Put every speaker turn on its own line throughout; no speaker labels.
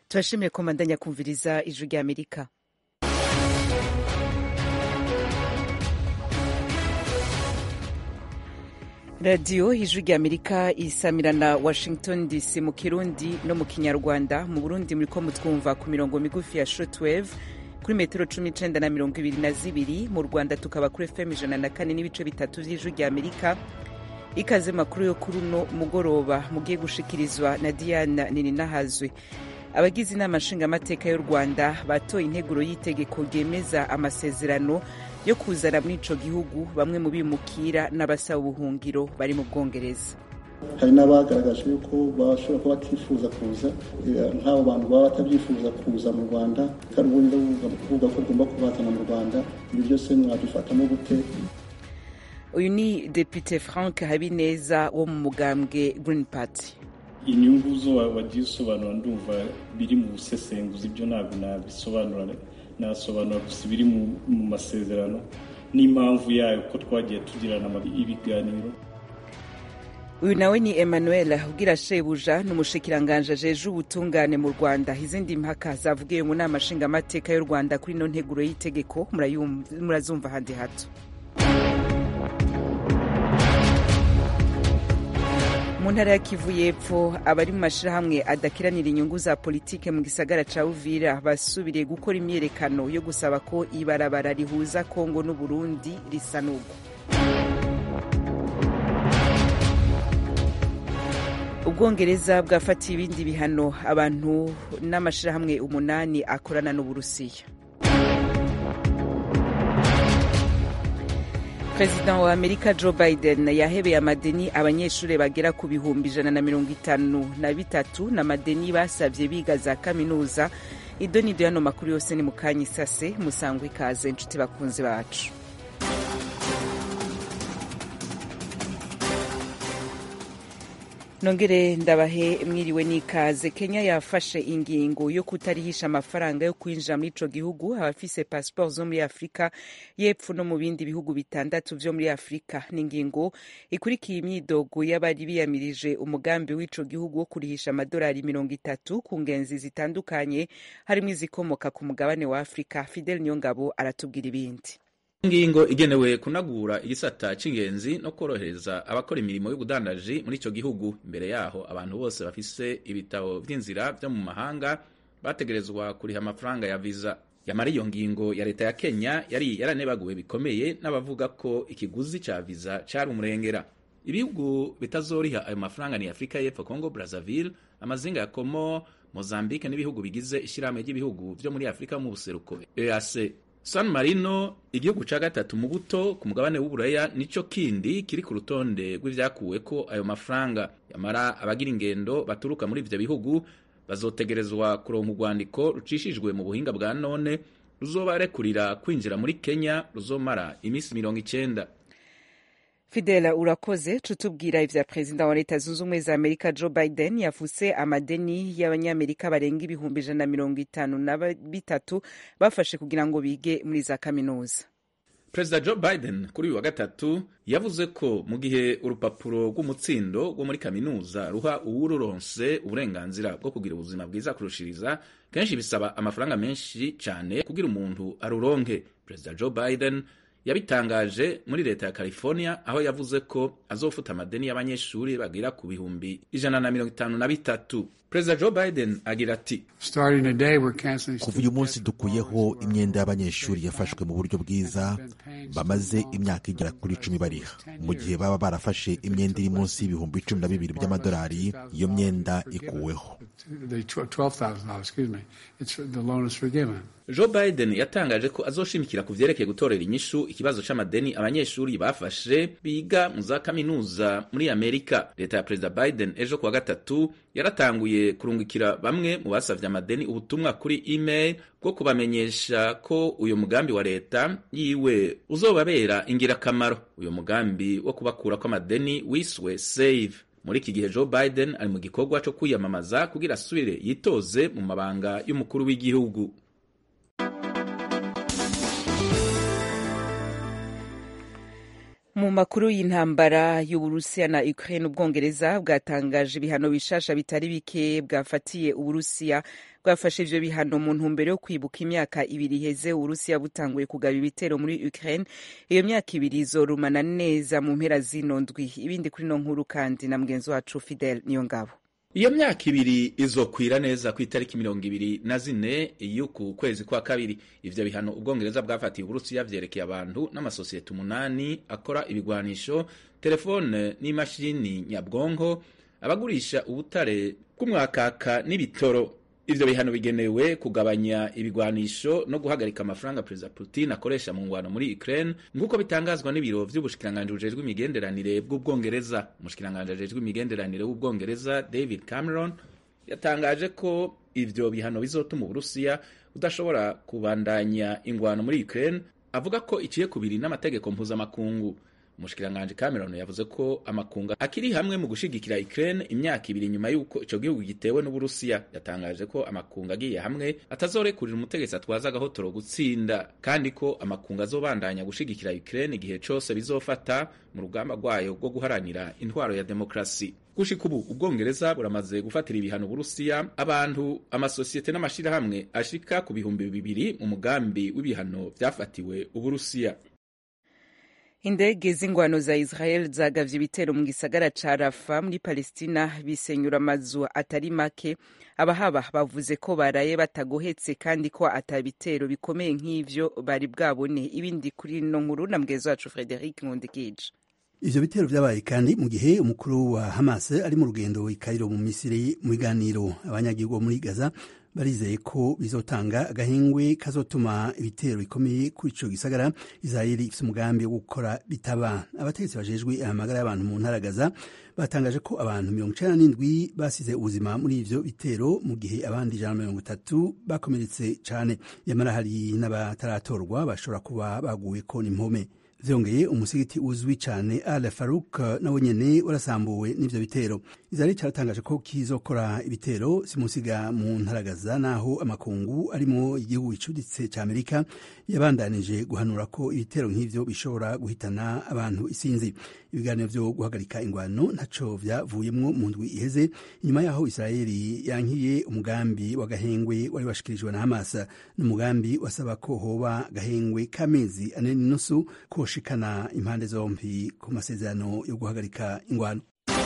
turashimiye ko mbandanya kumviriza ijwi rya amerika radiyo ijwi rya amerika isamirana washington dc mu kirundi no mu kinyarwanda mu burundi muriko mutwumva ku mirongo migufi ya shortwave kuri metero cumi n'icenda na mirongo ibiri na zibiri mu rwanda tukaba kuri fm ijana na kane n'ibice bitatu vy'ijwi rya amerika ikaze makuru yo kuri uno mugoroba mugiye gushikirizwa na diana nininahazwe abagize inama nshingamateka y'u rwanda batoye integuro y'itegeko ryemeza amasezerano yo kuzana muri ico gihugu bamwe mu bimukira n'abasaba ubuhungiro bari mu bwongereza
hari n'abagaragaje yuko bashobora kuba batifuza kuza nk'abo bantu baba batabyifuza kuza mu rwanda kandi ubundi kuvuga ko ugomba kubazana mu rwanda ibi byose mwabifatamo gute
uyu ni depite frank habineza wo mu mugambwe green party
inyungu zo wagiye usobanura ndumva biri mu busesenguzi ibyo ntabwo nabisobanura nasobanura gusa ibiri mu masezerano n'impamvu yayo ko twagiye tugirana ibiganiro
uyu nawe ni emmanuel ubwira shebuja ni umushikiranganje ajeje ubutungane mu rwanda izindi mpaka zavugiwe mu nama nshingamateka y'u rwanda kuri ino nteguro y'itegeko murazumva ahandi hato mu ntara ya kivu y'epfo abari mu mashyirahamwe adakiranira inyungu za politike mu gisagara ca uvira basubiriye gukora imyiyerekano yo gusaba ko ibarabara rihuza kongo n'uburundi risanurwa ubwongereza bwafatiye ibindi bihano abantu n'amashyirahamwe umunani akorana n'uburusiya perezida wa amerika joe biden yahebeye amadeni abanyeshuri bagera ku bihumbi ijana na mirongo itanu na bitatu n'amadeni basabye biga za kaminuza idonido y'ano makuru yose ni mu kanya isase musangwa ikaze inshuti bakunzi bacu nongere ndabahe mwiriwe n'ikaze kenya yafashe ingingo yo kutarihisha amafaranga yo kwinjira muri ico gihugu abafise pasiporo zo muri afurika y'epfo no mu bindi bihugu bitandatu vyo muri afurika ni ingingo ikurikiye imyidogo y'abari biyamirije umugambi w'ico gihugu wo kurihisha amadolari mirongo itatu ku ngenzi zitandukanye harimwo izikomoka ku mugabane wa afurika fidel niyongabo aratubwira ibindi
ingingo igenewe kunagura igisata c'ingenzi no korohereza abakora imirimo y'ubudandaji muri ico gihugu imbere yaho abantu bose bafise ibitabo vy'inzira vyo mu mahanga bategerezwa kuriha amafaranga ya viza yamara iyo ngingo ya leta ya kenya yari yaranebaguwe bikomeye n'abavuga ko ikiguzi ca viza cari umurengera ibihugu bitazoriha ayo mafaranga ni afurika y'epfo congo brazzaville amazinga ya komo mozambique n'ibihugu bigize ishirahamwe ry'ibihugu vyo muri afurika mu buseruko eac San Marino igihugu ca gatatu mu buto ku mugabane w'uburaya nico kindi kiri ku rutonde rw'ivyakuweko ayo mafaranga yamara abagira ingendo baturuka muri ivyo bihugu bazotegerezwa kuronka urwandiko rucishijwe mu buhinga bwa none ruzobarekurira kwinjira muri Kenya ruzomara imisi mirongo icenda
fidela urakoze tutubwira ivya perezida wa leta zunze ubumwe za amerika joe biden yafuse amadeni y'abanyamerika barenga ibihumbi ijana na mirongo itanu na bitatu bafashe kugira ngo bige muri za kaminuza
perezida joe biden kuri uyu wa gatatu yavuze ko mu gihe urupapuro rw'umutsindo rwo muri kaminuza ruha uwururonse uburenganzira bwo kugira ubuzima bwiza kurushiriza kenshi bisaba amafaranga menshi cyane kugira umuntu aruronke perezida joe biden yabitangaje muri leta ya california aho yavuze ko azofuta amadeni y'abanyeshuri bagira ku bihumbi ijana na mirongo itanu na bitatu perezida joe biden agira ati
kuva uyu munsi dukuyeho imyenda y'abanyeshuri yafashwe mu buryo bwiza bamaze imyaka igera kuri icumi bariha mu gihe baba barafashe imyenda iri munsi y'ibihumbi cumi na bibiri by'amadolari iyo myenda ikuweho
joe biden yatangaje ko azoshimikira ku vyerekeye gutorera inyishu ikibazo c'amadeni abanyeshuri bafashe biga mu za kaminuza muri amerika leta ya perezida biden ejo kuwa gatatu yaratanguye kurungikira bamwe mu basavye amadeni ubutumwa kuri email bwo kubamenyesha ko uyu mugambi wa leta yiwe uzobabera ingirakamaro uyu mugambi wo kubakurako amadeni wiswe save muri iki gihe joe biden ari mu gikorwa co kwiyamamaza kugira asubire yitoze mu mabanga y'umukuru w'igihugu
mu makuru y'intambara y'uburusiya na ukraine ubwongereza bwatangaje ibihano bishasha bitari bike bwafatiye uburusiya bwafashe ivyo bihano mu ntumbero yo kwibuka imyaka ibiri iheze uburusiya butanguye kugaba ibitero muri ukraine iyo myaka ibiri izorumana neza mu mpera zino ndwi ibindi kuri no nkuru kandi na mugenzi wacu fidel niyo ngabo
iyo myaka ibiri izokwira neza ku itariki mirongo ibiri na zine y'uku kwezi kwa kabiri ivyo bihano ubwongereza bwafatiye uburusiya vyerekeye abantu n'amasosiyete umunani akora ibigwanisho telefone n'imashini nyabwonko abagurisha ubutare bw'umwakaka n'ibitoro ivyo bihano bigenewe kugabanya ibigwanisho no guhagarika amafaranga perezida putin akoresha mu ngwano muri ukraine nk'uko bitangazwa n'ibiro vy'ubushikiranganji bujejwe imigenderanire bw'ubwongereza umushikiranganji ajejwe imigenderanire w'ubwongereza david cameron yatangaje ko ivyo bihano bizotuma uburusiya budashobora kubandanya ingwano muri ukraine avuga ko iciye kubiri n'amategeko mpuzamakungu umushikiranganji Cameron yavuze ko amakunga akiri hamwe mu gushigikira Ukraine imyaka ibiri nyuma y'uko ico gihugu gitewe n'Uburusiya yatangaje ko amakunga agiye hamwe atazorekurira umutegetsi atwaza agahotoro gutsinda kandi ko amakunga azobandanya gushigikira Ukraine igihe cose bizofata mu rugamba rwayo rwo guharanira intwaro ya demokrasi gushika ubu ubwongereza buramaze gufatira ibihano Uburusiya abantu amasosiyete n'amashirahamwe ashika ku bihumbi bibiri mu mugambi w'ibihano vyafatiwe Uburusiya
indege z'ingwano za israel zagavye ibitero mu gisagara ca rafa muri palestina bisenyura amazu atari make abahaba bavuze ko baraye batagohetse kandi ko ata bitero bikomeye nk'ivyo bari bwabone ibindi kuri no nkuru na mugezi wacu frederic nkundikije
ivyo bitero vyabaye kandi mu gihe umukuru wa hamas ari mu rugendo i kairo mu misiri mu biganiro abanyagihugu bo muri gaza barizeye ko bizotanga agahengwe kazotuma ibitero bikomeye kuri ico gisagara Israeli ifise umugambi wo gukora bitaba abategetsi bajejwe amagara y'abantu mu ntara Gaza batangaje ko abantu mirongo icenda n'indwi basize ubuzima muri ivyo bitero mu gihe abandi ijana na mirongo itatu bakomeretse cane yamara hari n'abataratorwa bashobora kuba baguweko n'impome vyongeye umusigiti uzwi cane al faruk nawe nyene warasambuwe n'ivyo bitero israeli caratangaje ko kizokora ibitero simusiga mu ntaragaza naho amakungu arimo igihugu gicuditse ca amerika yabandanije guhanura ko ibitero nk'ivyo bishobora guhitana abantu isinzi ibiganiro vyo guhagarika ingwano ntaco vyavuyemwo mu ndwi iheze inyuma yaho israeli yankiye umugambi w'agahengwe wari washikirijwe na hamas n'umugambi wasaba ko hoba gahengwe k'amezi ane n'inusu koshikana impande zompi ku masezerano yo guhagarika ingwano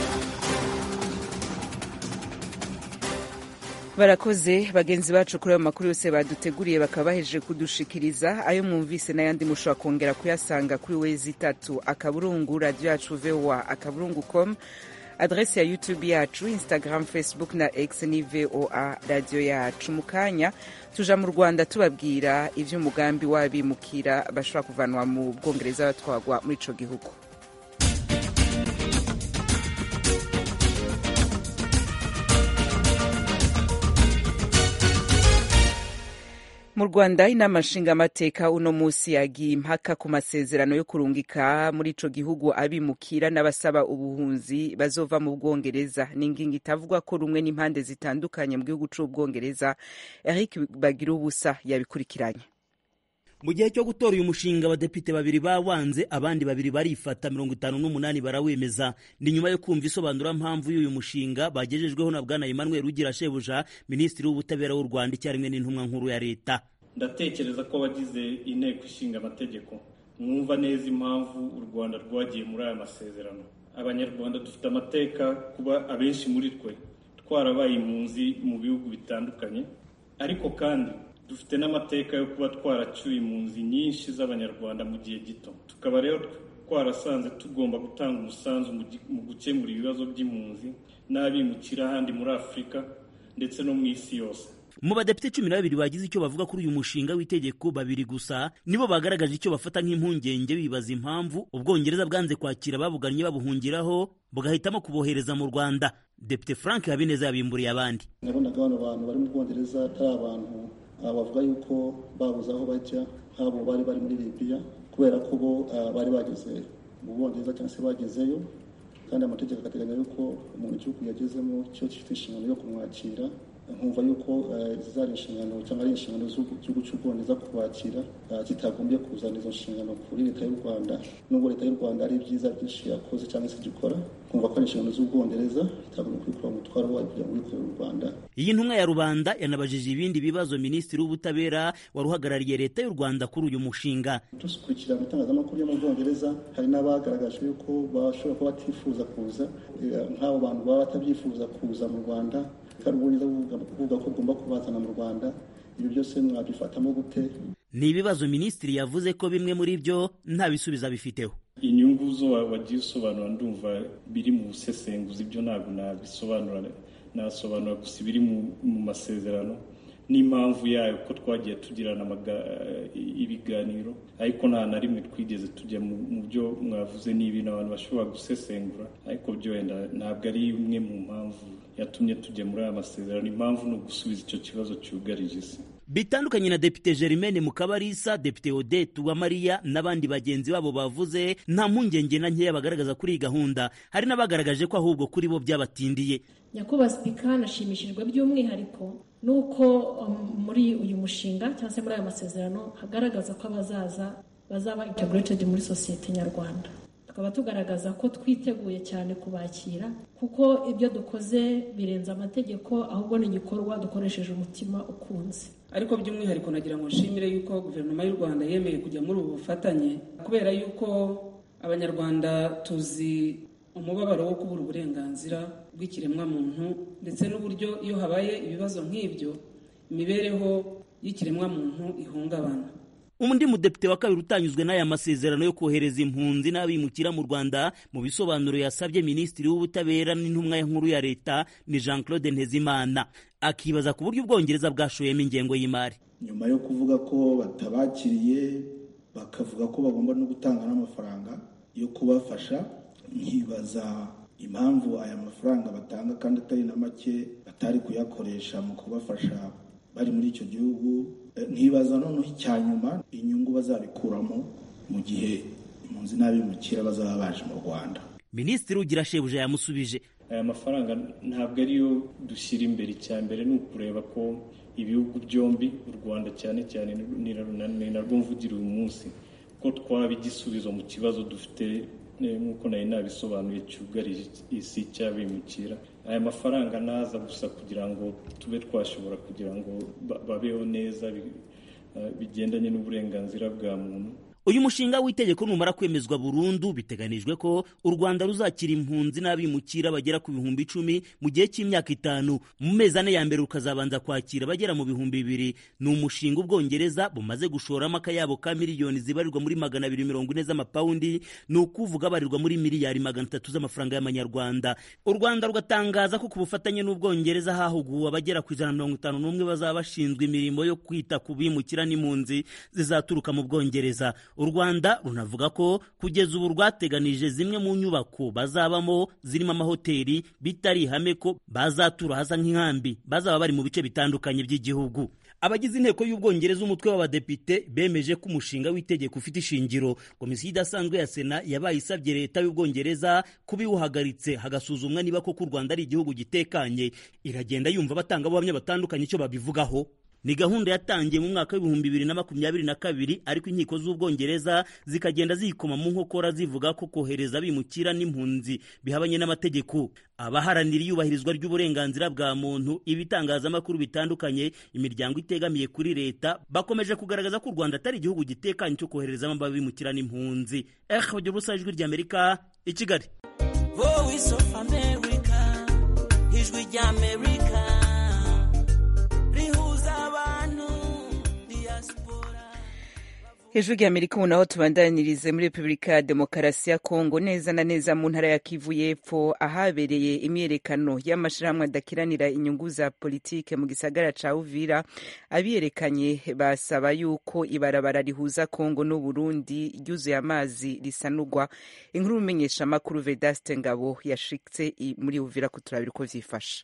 barakoze bagenzi bacu kuri ayo makuru yose baduteguriye bakaba bahejeje kudushikiriza ayo mwumvise n'ayandi mushobora kongera kuyasanga kuri wezi itatu akaburungu radiyo yacu voa akaburungu com adresi ya youtube yacu instagram facebook na x ni voa radiyo yacu mu kanya tuja mu rwanda tubabwira ivy'umugambi w'abimukira bashobora kuvanwa mu bwongereza batwagwa muri ico gihugu mu rwanda inama nshingamateka uno munsi yagiye impaka ku masezerano yo kurungika muri ico gihugu abimukira n'abasaba ubuhunzi bazova mu bwongereza ni ingingo itavugwa ko rumwe n'impande zitandukanye mu gihugu c'ubwongereza eric bagira ubusa yabikurikiranye
mu gihe cyo gutora uyu mushinga abadepite babiri bawanze abandi babiri barifata mirongo itanu n'umunani barawemeza ni nyuma yo kumva isobanurampamvu y'uyu mushinga bagejejweho na bwana emmanuel ugira shebuja minisitiri w'ubutabera w'u rwanda icyarimwe n'intumwa nkuru ya leta
ndatekereza ko abagize inteko ishinga amategeko mwumva neza impamvu u rwanda rwagiye muri aya masezerano abanyarwanda dufite amateka kuba abenshi muri twe twarabaye impunzi mu bihugu bitandukanye ariko kandi dufite n'amateka yo kuba twaracyuye impunzi nyinshi z'abanyarwanda mu gihe gito tukaba rero twarasanze tugomba gutanga umusanzu mu gukemura ibibazo by'impunzi n'abimukira ahandi muri afurika ndetse no mu isi yose
mu badepite cumi na babiri bagize icyo bavuga kuri uyu mushinga w'itegeko babiri gusa nibo bagaragaje icyo bafata nk'impungenge bibaza impamvu ubwongereza bwanze kwakira ababugannye babuhungiraho bugahitamo kubohereza mu rwanda depite frank habineza yabimburiye abandi
nabonaga bano bantu bari mu bwongereza atari abantu bavuga yuko babuze aho bajya nk'abo bari bari muri libiya kubera ko bo bari bageze mu bwongereza cyangwa se bagezeyo kandi amategeko agateganya yuko umuntu igihugu yagezemo cyo gifite inshingano yo kumwakira nkumva yuko zari inshingano cyangwa ari inshingano z'igihugu cy'u bwongereza kubakira kitagombye kuzana izo nshingano kuri leta y'u rwanda nubwo leta y'u rwanda ari ibyiza byinshi yakoze cyangwa se gikora kumva ko ari inshingano z'ubwongereza itagombye kwikura umutwaro wayo kugira ngo wikorere u rwanda
iyi ntumwa ya rubanda yanabajije ibindi bibazo minisitiri w'ubutabera wari uhagarariye leta y'u rwanda kuri uyu mushinga
dukurikira mu itangazamakuru yo mu bwongereza hari n'abagaragaje yuko bashobora kuba batifuza kuza nk'abo bantu baba batabyifuza kuza mu rwanda kandi ubwongereza buvuga ko bugomba kubazana mu rwanda ibi byose mwabifatamo gute
ni ibibazo minisitiri yavuze ko bimwe muri byo nta bisubizo abifiteho
inyungu zo wagiye usobanura ndumva biri mu busesenguzi ibyo ntabwo nabisobanura nasobanura gusa ibiri mu masezerano n'impamvu yayo ko twagiye tugirana ibiganiro ariko nta na rimwe twigeze tujya mu byo mwavuze ni ibintu abantu bashobora gusesengura ariko byo wenda ntabwo ari imwe mu mpamvu yatumye tujya muri aya masezerano impamvu ni ugusubiza icyo kibazo cyugarije isi
bitandukanye na depite Germaine Mukabarisa depite Odette Uwamariya n'abandi bagenzi babo bavuze nta mpungenge na nkeya bagaragaza kuri iyi gahunda hari n'abagaragaje ko ahubwo kuri bo byabatindiye
nyakubahwa sipika nashimishijwe by'umwihariko nuko muri uyu mushinga cyangwa se muri aya masezerano hagaragaza ko abazaza bazaba integrated muri sosiyete nyarwanda tukaba tugaragaza ko twiteguye cyane kubakira kuko ibyo dukoze birenze amategeko ahubwo ni igikorwa dukoresheje umutima ukunze
ariko by'umwihariko nagira ngo nshimire yuko guverinoma y'u rwanda yemeye kujya muri ubu bufatanye kubera yuko abanyarwanda tuzi umubabaro wo kubura uburenganzira bw'ikiremwamuntu ndetse n'uburyo iyo habaye ibibazo nk'ibyo imibereho y'ikiremwamuntu ihungabana
undi mudepite wa kabiri utanyuzwe n'aya masezerano yo kohereza impunzi n'abimukira mu rwanda mu bisobanuro yasabye minisitiri w'ubutabera n'intumwa nkuru ya leta ni jean claude ntezimana akibaza ku buryo ubwongereza bwashoyemo ingengo y'imari
nyuma yo kuvuga ko batabakiriye bakavuga ko bagomba no gutanga n'amafaranga yo kubafasha nkibaza impamvu aya mafaranga batanga kandi atari na make batari kuyakoresha mu kubafasha bari muri icyo gihugu nkibaza noneho icya nyuma inyungu bazabikuramo mu gihe impunzi n'abimukira bazaba baje mu rwanda
minisitiri ugira shebuja yamusubije
aya mafaranga ntabwo ariyo dushyira imbere icya mbere ni ukureba ko ibihugu byombi u rwanda cyane cyane ni narwo mvugira uyu munsi ko twaba igisubizo mu kibazo dufite nk'uko nari nabisobanuye cyugarije isi cy'abimukira aya mafaranga naza gusa kugira ngo tube twashobora kugira ngo babeho neza bigendanye n'uburenganzira bwa muntu
uyu mushinga w'itegeko numara kwemezwa burundu biteganijwe ko u rwanda ruzakira impunzi n'abimukira bagera ku bihumbi icumi mu gihe cy'imyaka itanu mu mezi ane ya mbere rukazabanza kwakira bagera mu bihumbi bibiri ni umushinga ubwongereza bumaze gushoramo akayabo ka miliyoni zibarirwa muri magana abiri mirongo ine z'amapawundi ni ukuvuga abarirwa muri miliyari magana atatu z'amafaranga y'amanyarwanda u rwanda rugatangaza ko ku bufatanye n'ubwongereza hahuguwe abagera ku ijana na mirongo itanu n'umwe bazaba bashinzwe imirimo yo kwita ku bimukira n'impunzi zizaturuka mu bwongereza u rwanda runavuga ko kugeza ubu rwateganije zimwe mu nyubako bazabamo zirimo amahoteli bitari ihame ko bazatura hasa nk'inkambi bazaba bari mu bice bitandukanye by'igihugu abagize inteko y'ubwongereza umutwe w'abadepite bemeje ko umushinga w'itegeko ufite ishingiro komisiyo idasanzwe ya sena yabaye isabye leta y'ubwongereza kuba iwuhagaritse hagasuzumwa niba koko u rwanda ari igihugu gitekanye iragenda yumva abatangabuhamya batandukanye icyo babivugaho ni gahunda yatangiye mu mwaka w'ibihumbi bibiri na makumyabiri na kabiri ariko inkiko z'ubwongereza zikagenda ziyikoma mu nkokora zivuga ko kohereza abimukira n'impunzi bihabanye n'amategeko abaharanira iyubahirizwa ry'uburenganzira bwa muntu ibitangazamakuru bitandukanye imiryango itegamiye kuri leta bakomeje kugaragaza ko u rwanda atari igihugu gitekanye cyo koherezamo abimukira n'impunzi eh bagira ubusa ijwi ry'amerika i kigali
voice of america ijwi ry'amerika
hejuru y'amerika ubu naho tubandanirize muri repubulika ya demokarasi ya kongo neza na neza mu ntara ya kivu y'epfo ahabereye imyiyerekano y'amashyirahamwe adakiranira inyungu za politike mu gisagara ca uvira abiyerekanye basaba yuko ibarabara rihuza kongo n'uburundi ryuzuye amazi risanurwa inkuru y'umenyesha amakuru vedaste ngabo yashitse muri uvira kuturabira uko vyifashe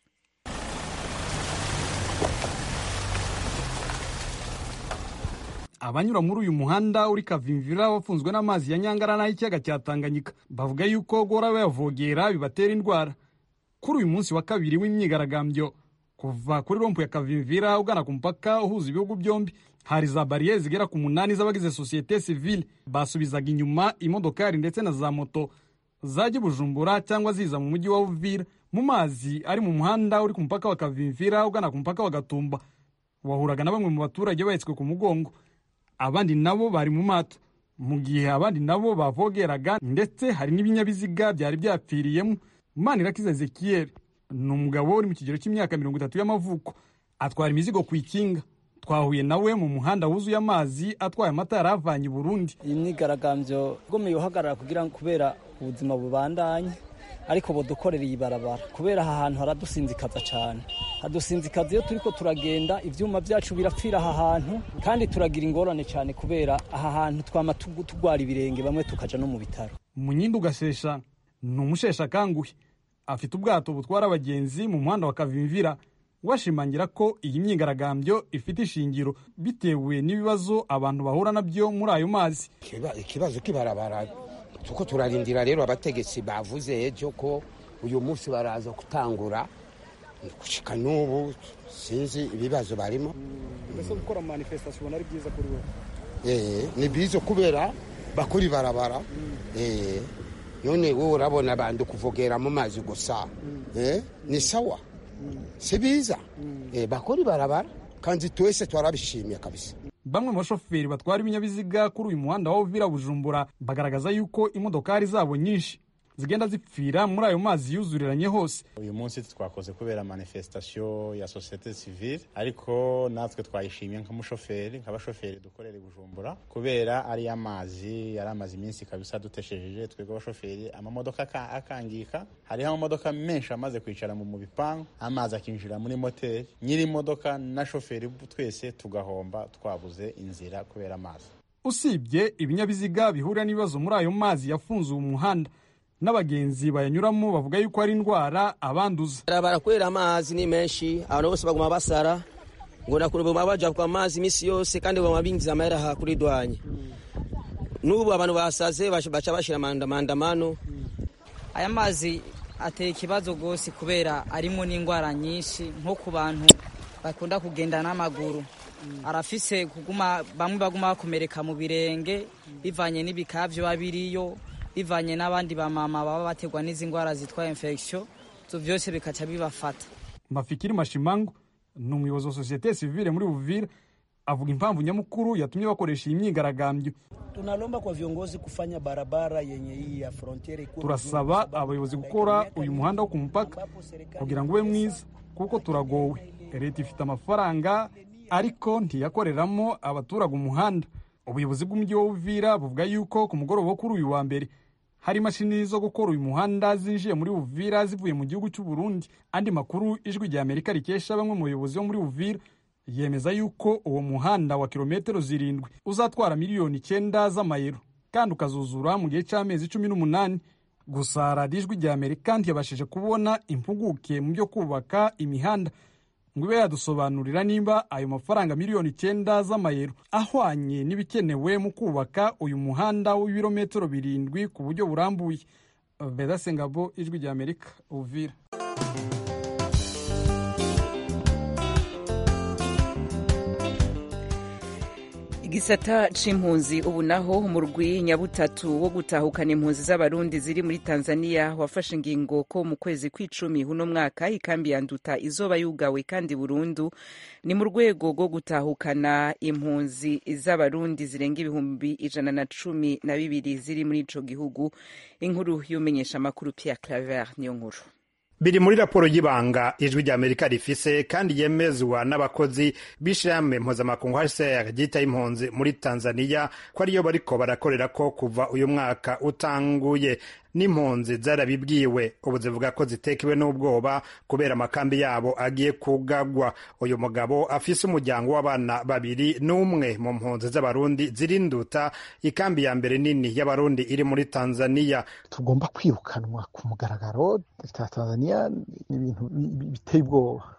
abanyura muri uyu muhanda uri kavimvira bafunzwe n'amazi ya nyangara n'ay'ikiyaga cya tanganyika bavuga yuko guhora bayavogera bibatera indwara kuri uyu munsi wa kabiri w'imyigaragambyo kuva kuri rompu ya kavimvira ugana ku mupaka uhuza ibihugu byombi hari za bariyeri zigera ku munani z'abagize sosiyete sivile basubizaga inyuma imodokari ndetse na za moto zajya i bujumbura cyangwa ziza mu mujyi wa uvira mu mazi ari mu muhanda uri ku mupaka wa kavimvira ugana ku mupaka wa gatumba wahuraga na bamwe mu baturage bahetswe ku mugongo abandi nabo bari mu mato mu gihe abandi nabo bavogeraga ndetse hari n'ibinyabiziga byari byapfiriyemo manirakiza ezekiyeli ni umugabo uri mu kigero cy'imyaka mirongo itatu y'amavuko atwara imizigo ku ikinga twahuye nawe mu muhanda wuzuye amazi atwaye amata yari avanye i burundi
iyi myigaragambyo igomeye guhagarara kugira ngo kubera ubuzima bubandanye ariko budukorera iyi barabara kubera aha hantu haradusinzikaza cyane hadusinzikaza iyo turi ko turagenda ibyuma byacu birapfira aha hantu kandi turagira ingorane cyane kubera aha hantu twama tugwara ibirenge bamwe tukaja no mu bitaro
munyindi ugashesha ni umushesha kanguhe afite ubwato butwara abagenzi mu muhanda wa kavimvira washimangira ko iyi myigaragambyo ifite ishingiro bitewe n'ibibazo abantu bahura nabyo muri ayo mazi
ikibazo kibarabara tuko turarindira rero abategetsi bavuze ejo ko uyu munsi baraza gutangura gushika n'ubu sinzi ibibazo barimo
mbese gukora manifestation ubona ari byiza kuri wowe
eh ni byiza kubera bakora ibarabara eh none wowe urabona abantu kuvogera mu mazi gusa eh ni sawa si biza eh bakora ibarabara kandi twese twarabishimiye kabisa
bamwe mu bashoferi batwara ibinyabiziga kuri uyu muhanda wa Uvira Bujumbura bagaragaza yuko imodokari zabo nyinshi zigenda zipfira muri ayo mazi yuzuriranye hose
uyu munsi twakoze kubera manifestation ya societe civile ariko natwe twayishimiye nk'umushoferi nk'abashoferi dukorera i bujumbura kubera ari amazi yari amazi iminsi kabisa duteshejeje twebwe abashoferi amamodoka akangika hariho amamodoka menshi amaze kwicara mu bipangu amazi akinjira muri moteri nyiri imodoka na shoferi twese tugahomba twabuze inzira kubera amazi
usibye ibinyabiziga bihurira n'ibibazo muri ayo mazi yafunze uwo muhanda n'abagenzi bayanyuramo bavuga yuko ari indwara abanduza
barakwera amazi ni menshi abantu bose baguma basara ngo baguma baja kwa mazi iminsi yose kandi baguma binjiza amahera aha kuri dwanye n'ubu abantu basaze baca bashira mandamano
aya mazi ateye ikibazo rwose kubera arimo n'indwara nyinshi nko ku bantu bakunda kugenda n'amaguru arafise kuguma bamwe baguma bakomereka mu birenge bivanye n'ibikavyo babiriyo bivanye n'abandi bamama baba bategwa n'izi ndwara zitwa infection ivyo vyose bikaca bibafata
mafikiri mashimango ni umuyobozi wa sosiyete sivile muri Uvira avuga impamvu nyamukuru yatumye bakoresha iyi myigaragambyo
tunalomba kwa viongozi kufanya barabara yenye hii ya frontiere
turasaba abayobozi gukora uyu muhanda wo ku mupaka kugira ngo ube mwiza kuko turagowe leta ifite amafaranga ariko ntiyakoreramo abaturage umuhanda ubuyobozi bw'umujyi wa Uvira buvuga yuko ku mugoroba wo kuri uyu wa mbere hari imashini zo gukora uyu muhanda zinjiye muri Uvira zivuye mu gihugu cy'u Burundi andi makuru ijwi rya Amerika rikesha bamwe mu bayobozi bo muri Uvira yemeza yuko uwo muhanda wa kilometero zirindwi uzatwara miliyoni icyenda z'amayero kandi ukazuzura mu gihe cy'amezi cumi n'umunani gusa radiyo ijwi rya Amerika ntiyabashije kubona impuguke mu byo kubaka imihanda ngo ibe yadusobanurira nimba ayo mafaranga miliyoni icyenda z'amayero ahwanye n'ibikenewe mu kubaka uyu muhanda w'ibirometero birindwi ku buryo burambuye vedase ngabo ijwi rya amerika uvira
igisata c'impunzi ubu naho umurwi nyabutatu wo gutahukana impunzi z'abarundi ziri muri tanzania wafashe ingingo ko mu kwezi kw'icumi uno mwaka ikambi ya nduta izoba yugawe kandi burundu ni mu rwego rwo gutahukana impunzi z'abarundi zirenga ibihumbi ijana na cumi na bibiri ziri muri ico gihugu inkuru y'umenyesha amakuru pierre claver niyo nkuru
biri muri raporo y'ibanga ijwi rya amerika rifise kandi yemezwa n'abakozi b'ishirahamwe mpuzamakungu hcr ryita impunzi muri tanzania ko ariyo bariko barakorera ko kuva uyu mwaka utanguye n'impunzi zarabibwiwe ubu zivuga ko zitekewe n'ubwoba kubera amakambi yabo agiye kugagwa uyu mugabo afise umuryango w'abana babiri n'umwe mu mpunzi z'abarundi zirinduta ikambi ya mbere nini y'abarundi iri muri tanzania
tugomba kwirukanwa ku mugaragaro tanzania ni ibintu biteye ubwoba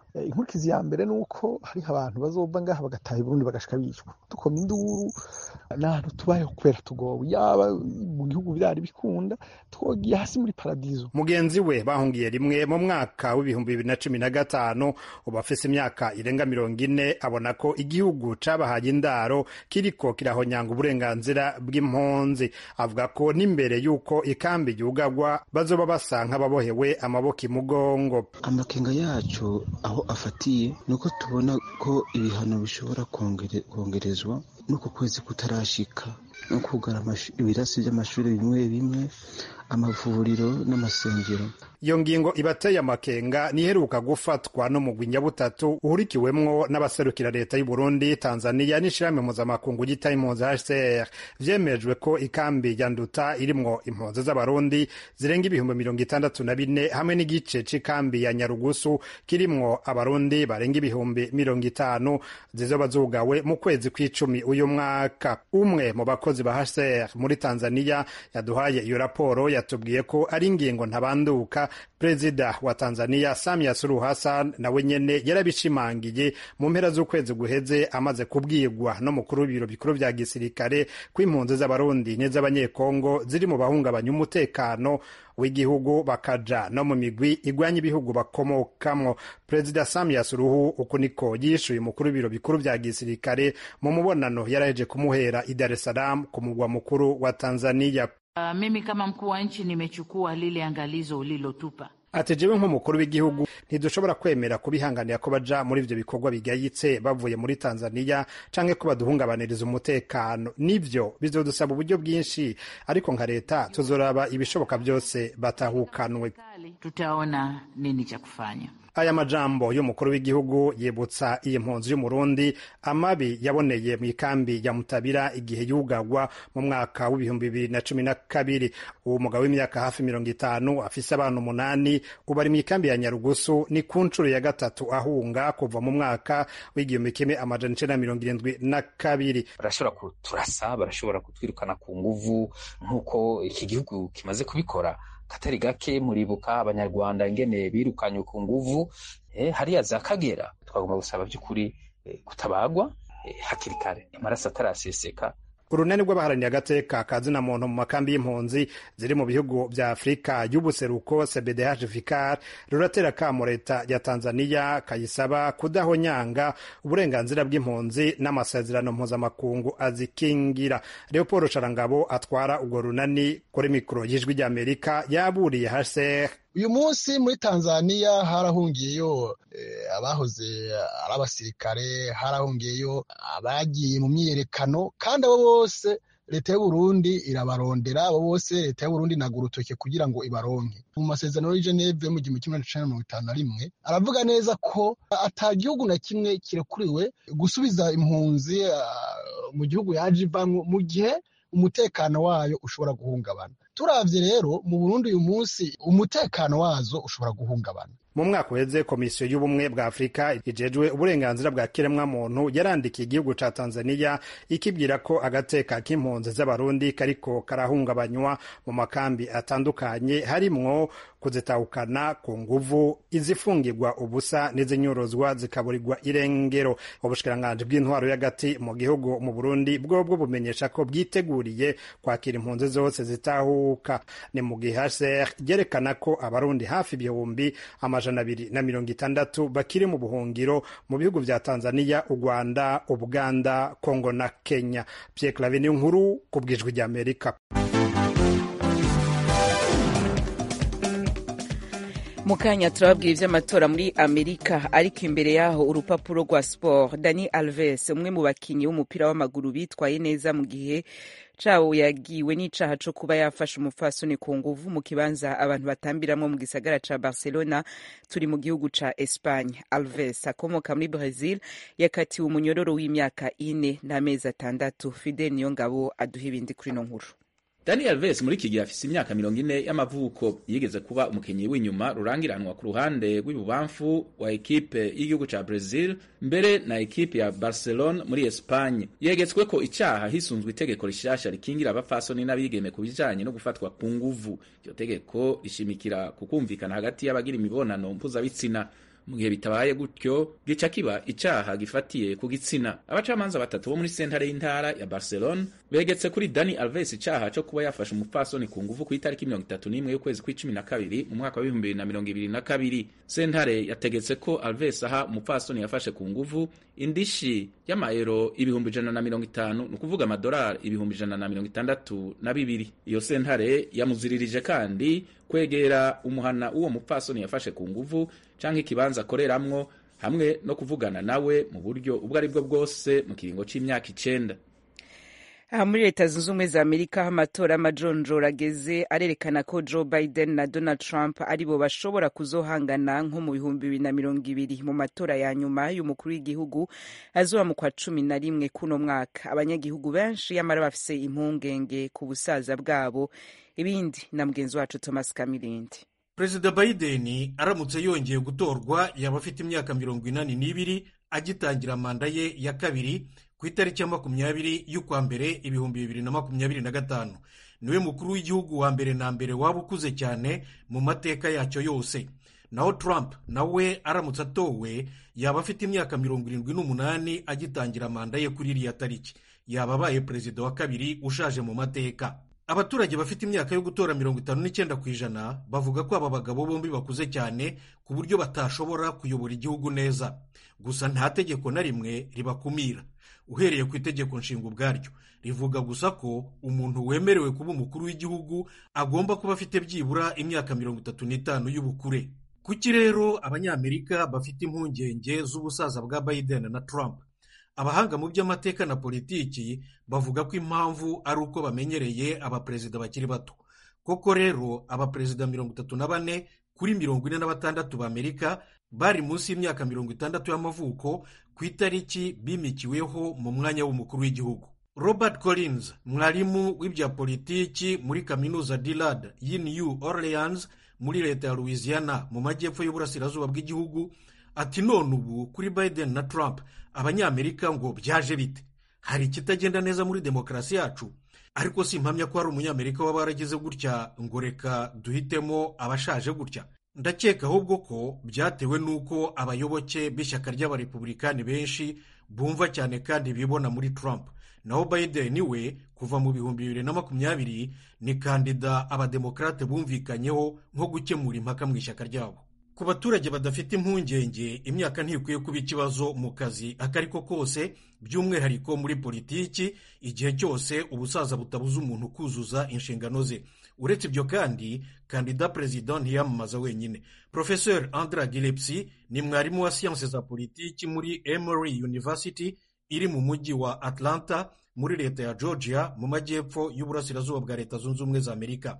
inkurikizi ya mbere ni uko hariho abantu bazova ngaha bagataha i burundi bagashika bicwa dukoma induru n'ahantu tubayeho kubera tugowe yaba mu gihugu byari bikunda twogiye hasi muri paradizo
mugenzi we bahungiye rimwe mu mwaka w'ibihumbi bibiri na cumi na gatanu ubu afise imyaka irenga mirongo ine abona ko igihugu cabahaye indaro kiriko kirahonyanga uburenganzira bw'impunzi avuga ko n'imbere y'uko ikambi yugagwa bazoba basa nk'ababohewe amaboko imugongo
amakenga yacu aho afatiye ni uko tubona ko ibihano bishobora kongerezwa n'uku kwezi kutarashika no kugara ibirasi by'amashuri bimwe bimwe amavuriro n'amasengero
iyo ngingo ibateye amakenga niheruka gufatwa n'umugwi nyabutatu uhurikiwemwo n'abaserukira leta y'u Burundi Tanzania n'ishirahamwe mpuzamakungu ryita impunzi HCR vyemejwe ko ikambi ya Nduta irimwo impunzi z'abarundi zirenga ibihumbi mirongo itandatu na bine hamwe n'igice c'ikambi ya Nyarugusu kirimwo abarundi barenga ibihumbi mirongo itanu zizoba zugawe mu kwezi kw'icumi uyu mwaka umwe mu bakozi ba HCR muri Tanzania yaduhaye iyo raporo yatubwiye ko ari ingingo ntabanduka perezida wa tanzania samia suluhu hassan nawe nyene yarabishimangiye mu mpera z'ukwezi guheze amaze kubwirwa n'umukuru w'ibiro bikuru vya gisirikare ko impunzi z'abarundi n'iz'abanyekongo ziri mu bahungabanya umutekano w'igihugu bakaja no mu migwi igwanya ibihugu bakomokamwo perezida samia suluhu uku niko yishuye umukuru w'ibiro bikuru vya gisirikare mu mubonano yaraheje kumuhera i dar es salaam ku mugwa mukuru wa tanzania
Uh, mimi kama mkuu wa nchi nimechukua lile angalizo ulilotupa.
ati jewe nk'umukuru w'igihugu ntidushobora kwemera kubihanganira ko baja muri ivyo bikorwa bigayitse bavuye muri tanzaniya canke ko baduhungabaniriza umutekano nivyo bizodusaba uburyo bwinshi ariko nka leta tuzoraba ibishoboka byose batahukanwe
tutaona nini cha kufanya
aya majambo y'umukuru w'igihugu yibutsa iyi mpunzi y'umurundi amabi yaboneye mu ikambi ya mutabira igihe yugagwa mu mwaka w'ibihumbi bibiri na cumi na kabiri uwo mugabo w'imyaka hafi mirongo itanu afise abana umunani ubu ari mu ikambi ya nyarugusu ni ku nshuro ya gatatu ahunga kuva mu mwaka w'igihumbi kimwe amajana icenda na mirongo irindwi na kabiri
barashobora kuturasa barashobora kutwirukana ku nguvu nk'uko iki gihugu kimaze kubikora katari gake muribuka abanyarwanda ingene birukanywe ku nguvu eh, hariya za kagera twagomba gusaba by'ukuri eh, kutabagwa eh, hakiri kare amaraso ataraseseka
urunani rw'abaharaniye agateka ka zina muntu mu makambi y'impunzi ziri mu bihugu vya afurika y'ubuseruko cbdh vicar ruratera kamo leta ya tanzaniya kayisaba kudahonyanga uburenganzira bw'impunzi n'amasezerano mpuzamakungu azikingira leopold sharangabo atwara urwo runani kuri mikoro y'ijwi ry'amerika yaburiye hcr
uyu munsi muri tanzaniya harahungiyeyo abahoze ari abasirikare harahungiyeyo abagiye mu myiyerekano kandi abo bose leta y'uburundi irabarondera abo bose leta y'uburundi inaga urutoke kugira ngo ibaronke mu masezerano y'i geneve mu gihumbi kimwe na mirongo itanu na rimwe aravuga neza ko ata gihugu na kimwe kirekuriwe gusubiza impunzi mu gihugu yaje ivamwo mu gihe umutekano wayo ushobora guhungabana turavye rero mu burundi uyu munsi umutekano wazo ushobora guhungabana
mu mwaka uheze komisiyo y'ubumwe bwa afurika ijejwe uburenganzira bwa kiremwamuntu yarandikiye igihugu ca tanzaniya ikibwira ko agateka k'impunzi z'abarundi kariko karahungabanywa mu makambi atandukanye harimwo kuzitahukana ku nguvu izifungirwa ubusa n'izinyorozwa zikaburirwa irengero ubushikiranganji bw'intwaro y'agati mu gihugu mu burundi bwobwo bumenyesha ko bwiteguriye kwakira impunzi zose zitahuka ni mu gihe hcr ryerekana ko abarundi hafi ibihumbi amajana abiri na mirongo itandatu bakiri mu buhungiro mu bihugu vya tanzaniya u rwanda ubuganda kongo na kenya pierre clave ni nkuru ku bwijwi ry'amerika
mu kanya turababwira iby'amatora muri amerika ariko imbere yaho urupapuro rwa siporo dani alves umwe mu bakinnyi b'umupira w'amaguru bitwaye neza mu gihe cawo yagiwe n'icaha co kuba yafashe umupfasoni ku nguvu mu kibanza abantu batambiramwo mu gisagara ca barcelona turi mu gihugu ca espagne alves akomoka muri brazil yakatiwe umunyororo w'imyaka ine n'amezi atandatu fidel niyongabo aduha ibindi kuri ino nkuru
Dani Alves muri iki gihe afise imyaka mirongo ine y'amavuko yigeze kuba umukinyi w'inyuma rurangiranwa ku ruhande rw'ibubamfu wa ekipe y'igihugu ca Brazil mbere na ekipe ya Barcelona muri Espagne yegetswe ko icaha hisunzwe itegeko rishasha rikingira abafasoni n'abigeme ku bijanye no gufatwa ku nguvu iryo tegeko rishimikira ku kumvikana hagati y'abagira imibonano mpuzabitsina mu gihe bitabaye gutyo gica kiba icaha gifatiye ku gitsina abacamanza batatu bo muri sentare y'intara ya barcelone begetse kuri dani alves icaha co kuba yafashe umupfasoni ku nguvu ku itariki mirongo itatu n'imwe y'ukwezi kw'icumi na kabiri mu mwaka w'ibihumbi bibiri na mirongo ibiri na kabiri sentare yategetse ko alves aha umupfasoni yafashe ku nguvu indishi y'amayero ibihumbi ijana na mirongo itanu ni ukuvuga amadolari ibihumbi ijana na mirongo itandatu na bibiri iyo sentare yamuziririje kandi kwegera umuhana w'uwo mupfasoni yafashe ku nguvu canke ikibanza akoreramwo hamwe no kuvugana nawe mu buryo ubwo ari bwo bwose mu kiringo c'imyaka icenda
aha muri leta zunze ubumwe za amerika aho amatora y'amajonjora ageze arerekana ko joe biden na donald trump aribo bashobora kuzohangana nko mu bihumbi bibiri na mirongo ibiri mu matora ya nyuma y'umukuru w'igihugu azoba mu kwa cumi na rimwe kuno mwaka abanyagihugu benshi yamara bafise impungenge ku busaza bwabo ibindi na mugenzi wacu thomas kamirindi
perezida biden aramutse yongeye gutorwa yaba afite imyaka mirongo inani n'ibiri agitangira manda ye ya kabiri ku itariki ya makumyabiri y'ukwa mbere ibihumbi bibiri na makumyabiri na gatanu niwe mukuru w'igihugu wa mbere na mbere waba ukuze cyane mu mateka yacyo yose naho trump nawe aramutse atowe yaba afite imyaka mirongo irindwi n'umunani agitangira manda ye kuri iriya tariki yaba abaye perezida wa kabiri ushaje mu mateka abaturage bafite imyaka yo gutora mirongo itanu n'icyenda ku ijana bavuga ko aba bagabo bombi bakuze cyane ku buryo batashobora kuyobora igihugu neza gusa nta tegeko na rimwe ribakumira uhereye ku itegeko nshinga ubwaryo rivuga gusa ko umuntu wemerewe kuba umukuru w'igihugu agomba kuba afite byibura imyaka mirongo itatu n'itanu y'ubukure kuki rero abanyamerika bafite impungenge z'ubusaza bwa biden na trump abahanga mu by'amateka na politiki bavuga ko impamvu ari uko bamenyereye abaperezida bakiri bato koko rero abaperezida mirongo itatu na bane kuri mirongo ine na batandatu b'amerika bari munsi y'imyaka mirongo itandatu y'amavuko ku itariki bimikiweho mu mwanya w'umukuru w'igihugu robert collins mwarimu w'ibya politiki muri kaminuza dillard y'i new orleans muri leta ya louisiana mu majyepfo y'uburasirazuba bw'igihugu ati none ubu kuri biden na trump abanyamerika ngo byaje bite hari ikitagenda neza muri demokarasi yacu ariko si impamya ko hari umunyamerika waba waragize gutya ngo reka duhitemo abashaje gutya ndakeka ahubwo ko byatewe n'uko abayoboke b'ishyaka ry'abarepublikani benshi bumva cyane kandi bibona muri trump naho biden we kuva mu bihumbi bibiri na makumyabiri ni kandida abademokarate bumvikanyeho nko gukemura impaka mu ishyaka ryabo ku baturage badafite impungenge imyaka ntikwiye kuba ikibazo mu kazi ako ari ko kose by'umwihariko muri politiki igihe cyose ubusaza butabuza umuntu kuzuza inshingano ze uretse ibyo kandi kandida perezida ntiyamamaza wenyine profesor andra gilepsi ni mwarimu wa siyanse za politiki muri emory university iri mu mujyi wa atlanta muri leta ya georgia mu majyepfo y'uburasirazuba bwa leta zunze ubumwe za amerika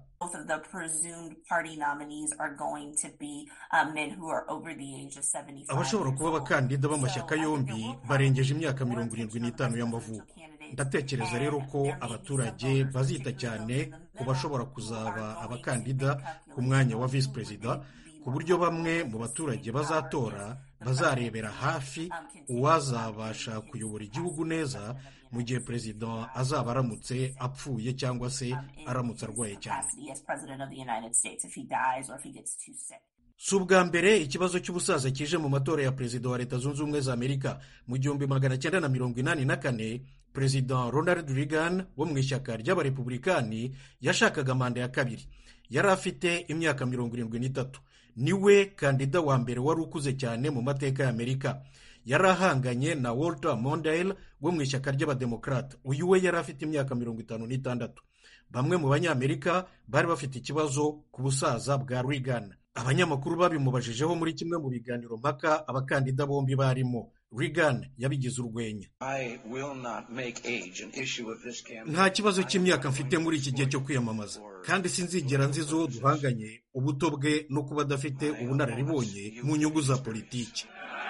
abashobora kuba abakandida b'amashyaka yombi barengeje imyaka mirongo irindwi n'itanu y'amavuko ndatekereza rero ko abaturage bazita cyane ku bashobora kuzaba abakandida ku mwanya wa visi perezida ku buryo bamwe mu baturage bazatora bazarebera hafi uwazabasha kuyobora igihugu neza mu gihe perezida azaba aramutse apfuye cyangwa se aramutse arwaye cyane si ubwa mbere ikibazo cy'ubusaza kije mu matora ya perezida wa leta zunze ubumwe za amerika mu gihumbi magana cyenda na mirongo inani na kane perezida ronald reagan wo mu ishyaka ry'abarepublikani yashakaga manda ya kabiri yari afite imyaka mirongo irindwi n'itatu niwe kandida wa mbere wari ukuze cyane mu mateka ya amerika yari ahanganye na walter mondale wo mu ishyaka ry'abademokarate uyu we yari afite imyaka mirongo itanu n'itandatu bamwe mu banyamerika bari bafite ikibazo ku busaza bwa reagan abanyamakuru babimubajijeho muri kimwe mu biganiro mpaka abakandida bombi barimo reagan yabigize urwenya nta kibazo cy'imyaka mfite muri iki gihe cyo kwiyamamaza kandi sinzigera nziza uwo duhanganye ubuto bwe no kuba adafite ubunararibonye mu nyungu za politiki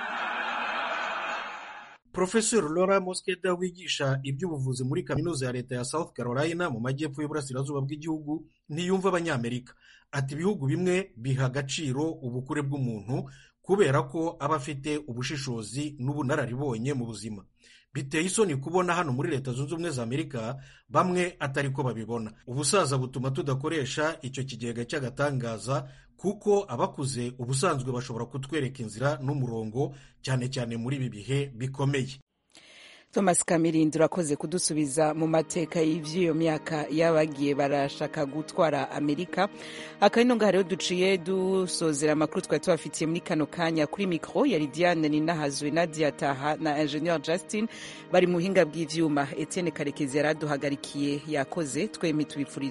Profesor Laura Moskeda wigisha iby'ubuvuzi muri kaminuza ya leta ya South Carolina mu majyepfo y'uburasirazuba bw'igihugu ntiyumva abanyamerika ati ibihugu bimwe biha agaciro ubukure bw'umuntu kubera ko aba afite ubushishozi n'ubunararibonye mu buzima biteye isoni kubona hano muri leta zunze ubumwe za amerika bamwe atari ko babibona ubusaza butuma tudakoresha icyo kigega cy'agatangaza kuko abakuze ubusanzwe bashobora kutwereka inzira n'umurongo cyane cyane muri ibi bihe bikomeye
thomas kamirindi urakoze kudusubiza mu mateka y'iby'iyo myaka y'abagiye barashaka gutwara amerika akabino ngaha rero duciye dusozera amakuru twari tubafitiye muri kano kanya kuri mikoro yari diane ninahazwe nadia taha na ingenieur justin bari mu buhinga bw'ibyuma etienne karekezi yari aduhagarikiye yakoze twembi tubipfurije